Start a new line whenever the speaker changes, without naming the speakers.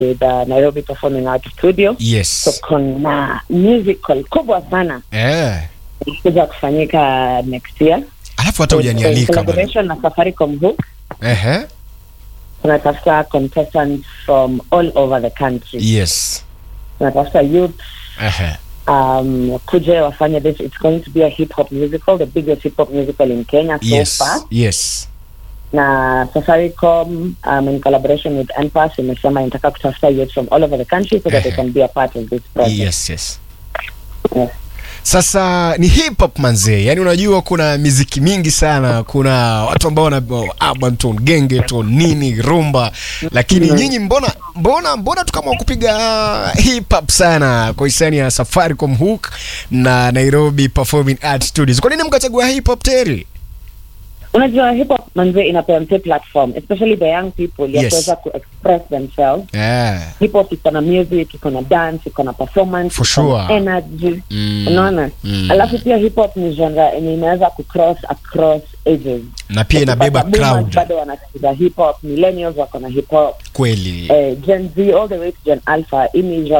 with uh, Nairobi Performing Arts Studio. So
yes
kuna musical kubwa sana
eh.
kuja kufanyika next year.
alafu hata
In
hujanialika bwana.
collaboration na Safaricom Hook.
Ehe.
Tunatafuta contestants from all over the country.
yes
Tunatafuta youth
Ehe.
um, kuje wafanye this. It's going to be a hip hop musical, the biggest hip hop musical in Kenya so
yes
far.
yes
na Safaricom um, in collaboration with NPAS imesema inataka kutafuta youth from all over the country so that they
Ehe.
can be a part of this project.
yes yes
Yes.
sasa ni hip hop manzee yani unajua kuna miziki mingi sana kuna watu ambao wana urban tone gengeton nini rumba lakini
Mhm.
nyinyi mbona mbona mbona tu kama kupiga hip hop sana kwa hisani ya safaricom hook na nairobi performing art studios kwa nini mkachagua hip hop teri
Unajua hip hop manze inapea mse platform especially the young people ya
Yes.
kuweza ku express themselves.
yeah.
Hip hop iko na music, iko na dance, iko na performance,
For
iko na
sure.
energy.
Mm.
Unaona?
Mm.
Alafu pia hip hop ni genre yenye inaweza kucross across ages.
na pia inabeba
Ukipata boomers
crowd
bado wanasikiza hip hop, millennials wako na hip hop,
kweli
eh, Gen Z all the way to Gen Alpha. Hii ni genre